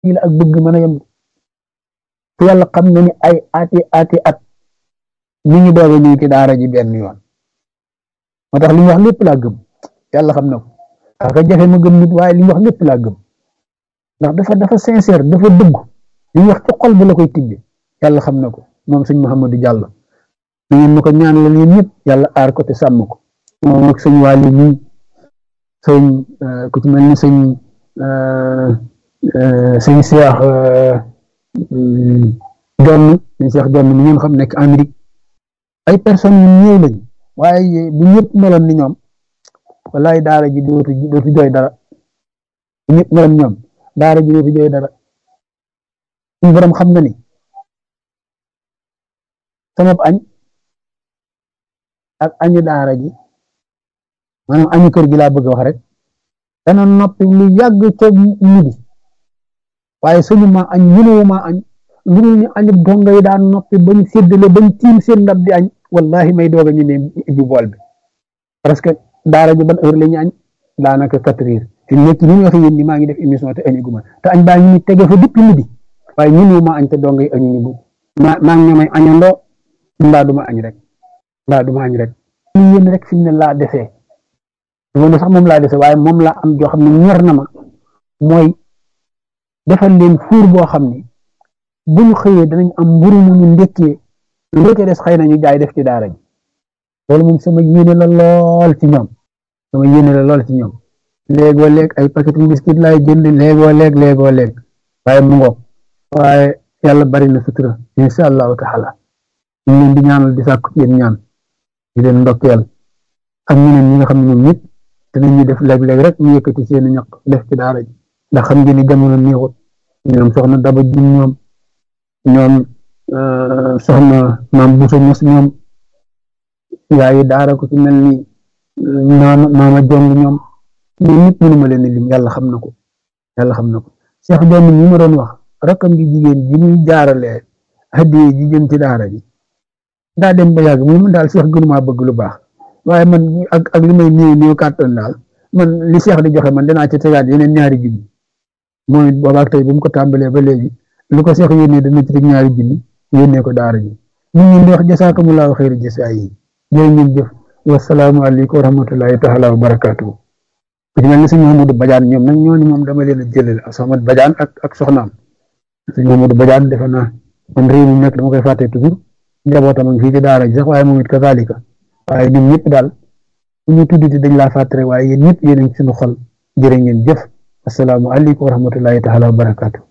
fii la ak bëgg mën a yem te yàlla xam na ni ay ati ati at mi ngi doog a ñëw ci daara ji benn yoon moo tax li mu wax lépp laa gëm yàlla xam na ko parce que jafe ma gëm nit waaye li mu wax lépp laa gëm ndax dafa dafa sincère dafa dëgg li mu wax ci xol bi la koy tibbe yàlla xam na ko moom sëñ Mouhamadou Diallo na ngeen ma ko ñaan la yéen ñëpp yàlla aar ko te sàmm ko moom ak sëñ Waly ñii sëñ ku ci mel ni sëñ sëñ Cheikh Jonn sëñ Cheikh Jonn mi ngeen xam nekk Amérique ay personnes yu ñëw lañ waaye bu ñëpp meloon ni ñoom wallaay daara ji dootu dootu jooy dara bu ñëpp meloon ñoom daara ji dootu jooy dara suñu borom xam na ni sama añ ak añu daara ji maanaam añu kër gi laa bëgg wax rek dana noppi lu yàgg ca midi waaye suñu ma añ mënuwu ma añ lu ñu añu donga yi daan noppi bañ séddale bañ tiim seen ndab di añ wallahi may doog a ñu ne ibbi bool bi parce que daara ji ban heure la ñu añ daanaka quatre heures fi mu nekk ni ñu waxee yéen ni maa ngi def émission te añu guma te añ baa ngi ni tege fa depuis midi waaye mënuwu ma añ te donga yi añu ñu bu maa maa ngi ñoomay añandoo mbaa duma añ rek mbaa duma añ rek li yéen rek fi mu ne laa desee duma ne sax moom laa dese waaye moom laa am joo xam ne ñor na ma mooy defal leen fuur boo xam ne bu ñu xëyee danañ am mburu mu ñu ndekkee lu ca des xëy na ñu jaay def ci daara ji loolu moom sama yéene la lool ci ñoom sama yéene la lool ci ñoom léegoo léeg ay paquet biscuit laay jënd léegoo léeg léegoo léeg waaye mu ngoog waaye yàlla bari na sutura insha allahu taala ñu leen di ñaanal di sàkku ci yéen ñaan di leen ndokkeel ak ñeneen ñi nga xam ne ñoom ñëpp danañ ñu def léeg-léeg rek ñu yëkkati seen ñaq def ci daara ji ndax xam ngeen ni jamono neexut ñoom soxna daba jum ñoom ñoom soxna maam buso ños ñoom yaayi daara ko ci mel ni maama maama jong ñoom ñoom ñëpp mënuma leen lim yàlla xam na ko yàlla xam na ko Cheikh Jonn ñi ma doon wax rakkam bi jigéen ji muy jaaralee hadiye ji jëm ci daara ji daa dem ba yàgg mu daal Cheikh gënumaa bëgg lu baax waaye man ak ak li may néew néew kàttan daal man li Cheikh di joxe man danaa ci tegaat yeneen ñaari junni mooy boobaak tey bi mu ko tàmbalee ba léegi lu ko Cheikh yónnee dana ci teg ñaari junni yónnee ko daara ji ñu ngi di wax jasaakumullahu xayri jasaa yi jërë ngeen jëf wasalaamu aleykum wa rahmatullahi taala wa barakaatu ku ci mel ni sëñ Mamadou Badiane ñoom nag ñooñu moom dama leen a jëlale ak Soxna Badiane ak ak soxnaam sëñ Mamadou Badiane defe naa man réew mi nekk dama koy fàtte toujours njabootam ak fii ci daara ji sax waaye moom it kazalika waaye ñun ñëpp daal bu ñu tuddati dañ laa fàttare waaye yéen ñëpp yéen a ngi suñu xol jërë ngeen jëf asalaamu aleykum wa rahmatullahi taala wa barakaatu